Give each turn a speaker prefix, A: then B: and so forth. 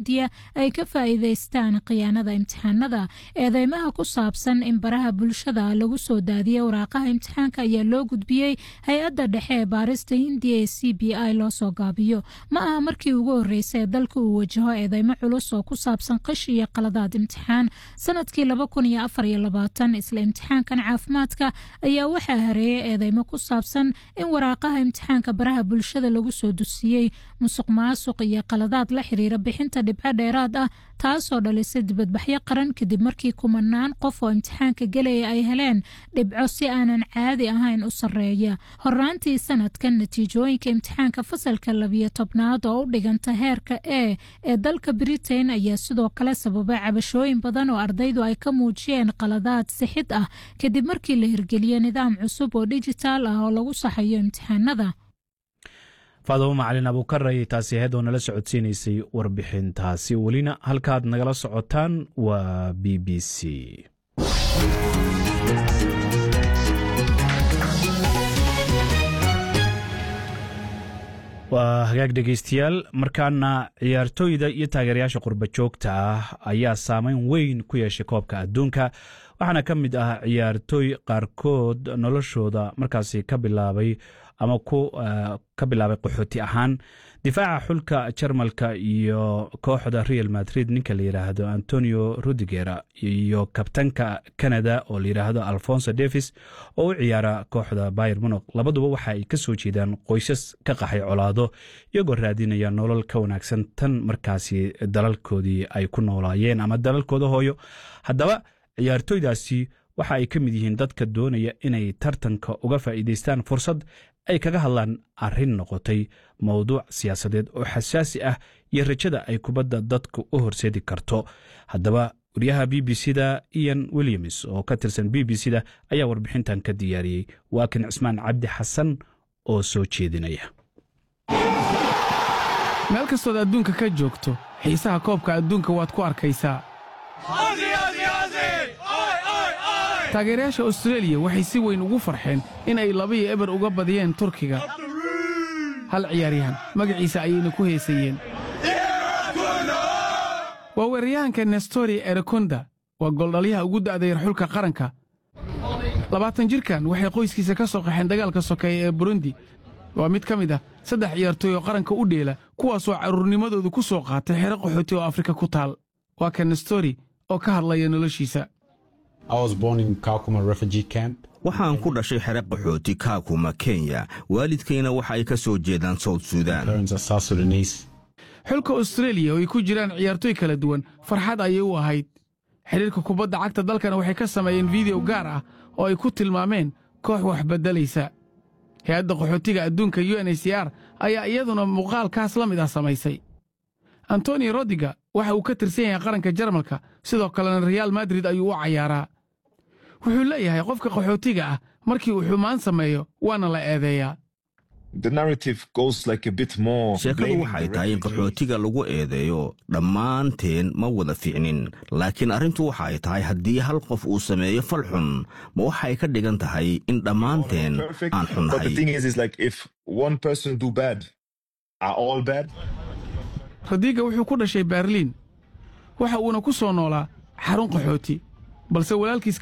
A: hindiya ay ka faa'iidaystaan khiyaanada imtixaanada eedeymaha ku saabsan in baraha bulshada lagu soo daadiyey waraaqaha imtixaanka ayaa loo gudbiyey hay-adda dhexe ee baarista hindiya ee c b i loo soo gaabiyo ma aha markii ugu horreysay ee dalka uu wajaho eedeymo culus oo ku saabsan qish iyo qaladaad imtixaan sanadkii laba kun iyo afar iyo labaatan isla imtixaankan caafimaadka ayaa waxaa hareeyay eedeymo ku saabsan in waraaqaha imtixaanka baraha bulshada lagu soo dusiyey musuq maasuq iyo qaladaad la xiriira bixinta dhibco dheeraad ah taasoo dhalisay dibadbaxyo qaran kadib markii kumanaan qof oo imtixaanka gelaya ay heleen dhibco si aanan caadi ahayn u sarreeya horaantii sanadkan natiijooyinka imtixaanka fasalka labiyo tobnaad oo u dhiganta heerka e ee dalka britain ayaa sidoo kale sababay cabashooyin badan oo ardaydu ay ka muujiyeen qaladaad sixid ah kadib markii la hirgeliyey nidaam cusub oo dijitaal ah oo lagu saxayo imtixaanada
B: faadamo macalin abuukar ayay taasi ahayd oo nala socodsiinaysay warbixintaasi welina halkaad nagala socotaan waa b b c waa hagaag dhegaystayaal markaana ciyaartooyda iyo taageerayaasha qurba joogta ah ayaa saameyn weyn ku yeeshay koobka adduunka waxaana ka mid ah ciyaartooy qaarkood noloshooda markaasi ka bilaabay ama ka bilaabay qaxooti ahaan difaaca xulka jarmalka iyo kooxda real madrid ninka la yidhaahdo antonio rudiger iyo kabtanka canada oo la yidhaahdo alfonso davis oo u ciyaara kooxda bayer munog labaduba waxa ay ka soo jeedaan qoysas ka qaxay colaado iyagoo raadinaya nolol ka wanaagsan tan markaasi dalalkoodii ay ku noolaayeen ama dalalkooda hooyo haddaba ciyaartooydaasi waxa ay ka mid yihiin dadka doonaya inay tartanka uga faa'iidaystaan fursad ay kaga hadlaan arrin noqotay mowduuc siyaasadeed oo xasaasi ah iyo rajada ay kubadda dadku u horseedi karto haddaba wariyaha b b c da ian williams oo ka tirsan b b c da ayaa warbixintan ka diyaariyey waa kan cismaan cabdi xasan oo soo jeedinaya
C: meel kastood adduunka ka joogto xiisaha koobka adduunka waad ku arkaysaa taageerayaasha austreeliya waxay si weyn ugu farxeen in ay labiyo eber uga badiyeen turkiga hal ciyaaryahan magaciisa ayayna ku heesayeen waa weeraryahanka nestori erekonda waa gooldhalyaha ugu da'dayar xulka qaranka labaatan jirkan waxay qoyskiisa ka soo qaxeen dagaalka sokeeya ee burundi waa mid ka mid ah saddex ciyaartooy oo qaranka u dheela kuwaasoo carruurnimadoodu ku soo qaatay xero qaxooti oo afrika ku taal waa ka nestori oo ka hadlaya noloshiisa
D: waxaan ku dhashay xere qaxooti kaakuma kenya waalidkayna waxa ay ka soo jeedaan sawd suudaan
C: xulka austreeliya oo ay ku jiraan ciyaartooy kala duwan farxad ayay u ahayd xidhiirka kubadda cagta dalkana waxay ka sameeyeen fideyo gaar ah oo ay ku tilmaameen koox wax beddelaysa hay-adda qaxootiga adduunka u n h c r ayaa iyaduna muuqaalkaas la mid ah samaysay antoni rodiga waxa uu ka tirsan yahay qaranka jarmalka sidoo kalena reaal madrid ayuu u cayaaraa wuxuu leeyahay qofka qaxootiga ah markii uu xumaan sameeyo waana la eedeeyaa
D: sheekadu waxay tahay in qaxootiga lagu eedeeyo dhammaanteen ma wada fiicnin laakiin arrintu waxa ay tahay haddii hal qof uu sameeyo fal xun ma waxay ka dhigan tahay in dhammaanteen aan xunnahay
C: rodiga wuxuu ku dhashay berliin waxa uuna ku soo noolaa xarun qaxooti balse walaalkiis